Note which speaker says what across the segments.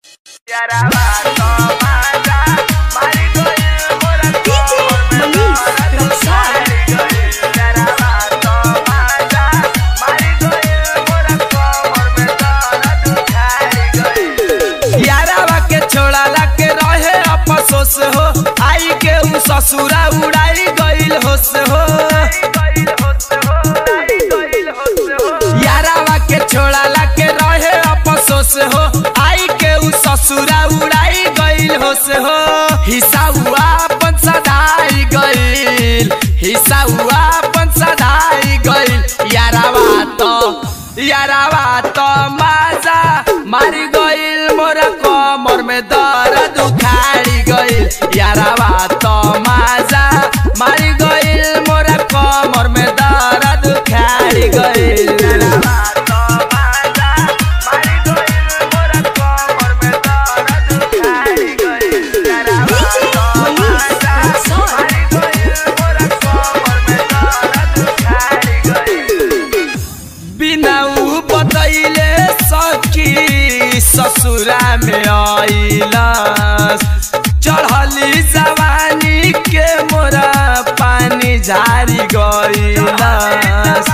Speaker 1: यारावा के छोड़ाला के रहे अफसोस हो आई के उ ससुरा उड़ाई गइल होस हो यारावा के छोड़ाला के रहे अफसोस हो आई के उ ससुरा उड़ाई गइल होस हो हिस्सा हुआ अपन सदाई गइल हिस्सा हुआ अपन सदाई गइल यारावा तो यारावा तो माजा मारी गइल मोरा कमर में दर्द उखाड़ी गइल यारावा तो माजा मारी गइल मोरा कमर में दर्द उखाड़ी गइल यारावा तो माजा मारी गइल मोरा कमर में दर्द उखाड़ी गइल यारावा तो माजा मारी गइल मोरा कमर में दर्द उखाड़ी गइल बिना उ बतैले सखी ससुरा में आइलस चढ़ली जवानी के मोरा पानी झारी गइलस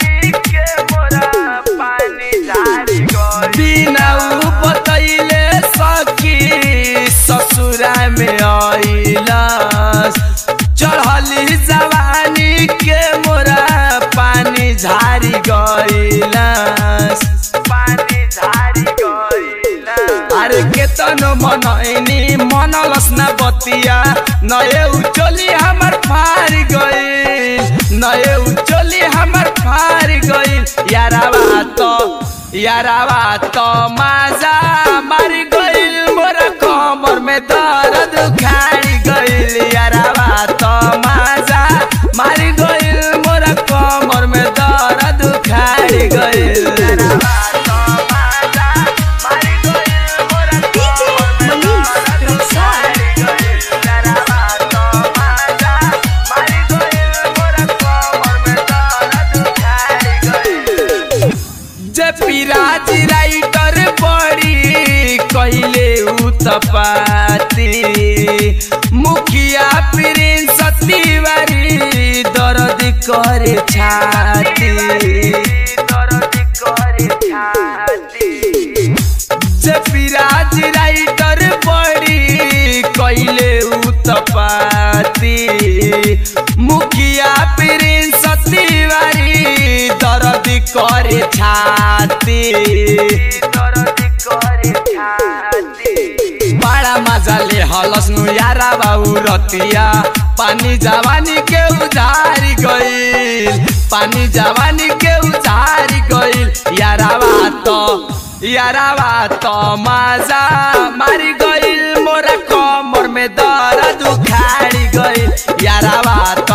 Speaker 1: बिना उ बतैले सखी ससुरा में आइलस चढ़ली जवानी के मोरा पानी झारी गइलस पानी झारी गइलस अरे केतनो मनैनी मनलस ना बतिया नए उचोली हमर फार गइल नए उचोली हमर फार गइल यारावा तो यारावा तो माजा मारी गइल मोरा कमर में दर्द उखाड़ी गइल यारावा तो माजा मारी गइल मोरा कमर में दर्द उखाड़ी गइल यारावा तो माजा मारी गइल मोरा कमर में दर्द उखाड़ी गइल यारावा तो माजा मारी गइल मोरा कमर में दर्द उखाड़ी गइल जे पिराज राइटर बड़ी कहिले उतपाती मुखिया प्रिंस तिवारी दर्द करे छाती दर्द करे छाती जे पिराज राइटर बड़ी कहिले उतपाती मुखिया प्रिंस तिवारी दर्द करे छाती दर्द करे छाती बड़ा मजा ले हलस नु यारा बाबू रतिया पानी जवानी के उजारी गइल पानी जवानी के उजारी गइल यारावा तो यारावा तो मजा मारी गइल मोरा कमर में दर्द उखाड़ी गइल यारावा तो